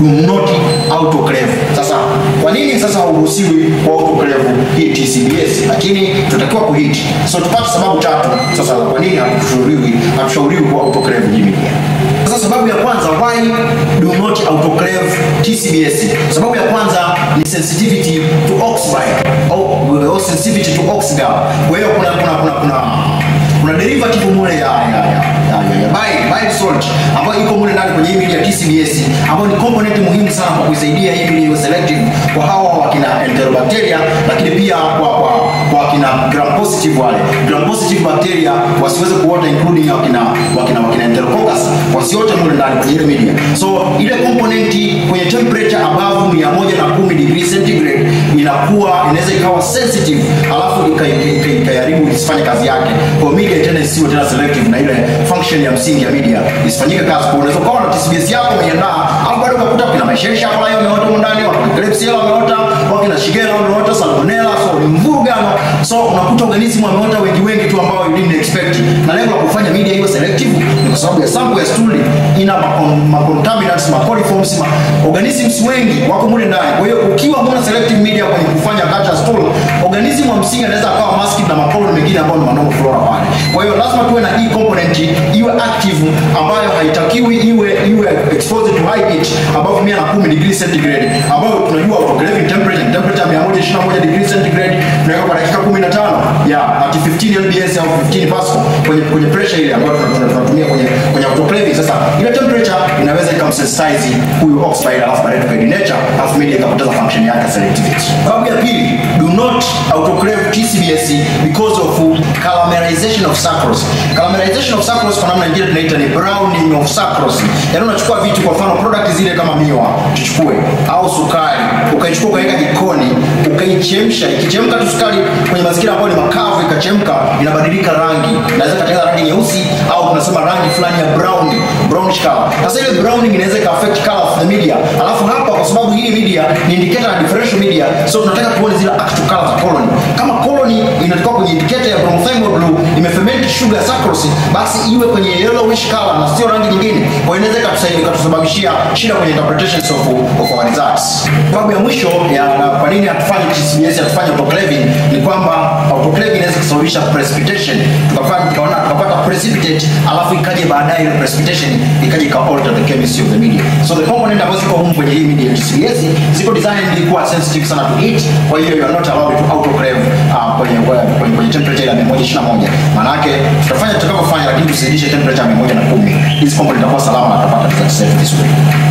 do not autoclave. Sasa kwa nini sasa hauruhusiwi kwa autoclave hii TCBS, lakini tutakiwa kuhit. So tupate sababu tatu sasa kwa nini hatushauriwi hatushauriwi kwa autoclave hii media. Sasa sababu ya kwanza why do not autoclave TCBS. Sababu ya kwanza ni sensitivity to oxide au, au sensitivity to oxide. Kwa hiyo kuna kuna kuna kuna kuna derivative mule ya ya ya, ya, ya, ya bile, bile salt ambayo iko mule ndani kwenye hii media TCBS ambayo ni component muhimu sana kwa kuisaidia hii media iwe selective kwa hawa wakina enterobacteria, lakini pia kwa kwa kwa wakina gram positive wale gram positive bacteria wasiweze kuota including wakina wakina wakina enterococcus wasiote mule ndani kwenye ile media. So ile component kwenye temperature above 110 degree centigrade inakuwa inaweza ikawa sensitive alafu ikaharibu isifanye kazi yake. Kwa media tena isiwe tena selective na ile function ya msingi ya media isifanyike kazi. Kwa unaweza kuwa na TCBS yako umeiandaa au bado ukakuta kuna mashesha hapo leo umeota huko ndani, wakina Klebsiella wameota, wakina Shigella wameota, Salmonella, so ni mvurugano. So unakuta organism wameota wengi wengi tu ambao you didn't expect. Na lengo la kufanya media iwe selective ni kwa sababu ya sample ya stool ina ma contaminants, ma coliforms, ma organisms wengi wako mule ndani. Kwa hiyo ukiwa huna selective media kwenye kufanya culture stool, organism wa msingi anaweza akawa masked na makoloni mengine ambayo ni normal flora pale. Kwa hiyo lazima tuwe na hii component iwe active ambayo haitakiwi iwe iwe exposed to high heat above 110 degree centigrade ambayo tunajua autoclaving temperature ni temperature 121 degree centigrade tunaweka kwa dakika 15 ya at 15 lbs au 15 pascal kwenye kwenye pressure ile ambayo tunatumia kwenye kwenye autoclaving. Sasa ile temperature inaweza ikamsensitize huyu oxide alafu baadaye tukadenature alafu media ikapoteza function yake selectivity. Sababu ya pili, do not autoclave TCBS because of caramelization of sucrose. Caramelization of sucrose kwa namna nyingine tunaita ni browning of sucrose. Yaani unachukua vitu kwa mfano product zile kama miwa tuchukue au sukari, ukaichukua ukaweka jikoni, ukaichemsha, ikichemka tu sukari kwenye mazingira ambayo ni makavu ikachemka, inabadilika rangi. Inaweza katengeneza rangi nyeusi au tunasema rangi fulani ya brown, brownish color. Sasa ile browning inaweza ka affect color of the media. Alafu hapa kwa sababu hii media ni indicator ya differential media, so tunataka tuone zile actual color za colony. Kama colony inatoka kwenye indicator ya bromothiamine blue imeferment sugar sucrose, basi iwe kwenye yellowish color na sio rangi nyingine. Kwa hiyo inaweza ikatusaidia ikatusababishia shida kwenye interpretations of, of our results. Sababu ya mwisho ya kwa nini hatufanyi TCBS hatufanyi autoclaving ni kwamba autoclaving inaweza kusababisha precipitation, tukafanya tukaona tukapata precipitate, alafu ikaje baadaye ile precipitation ikaje ika alter the chemistry of the media. So the component ambazo ziko humu kwenye hii media ya TCBS ziko designed kuwa sensitive sana to heat, kwa hiyo you are not allowed to autoclave uh, kwenye, kwenye, kwenye temperature ya 121. Maana yake tutafanya tutakavyofanya, lakini tusidishe temperature ya 110. Hizi component itakuwa salama na tutapata results safe vizuri.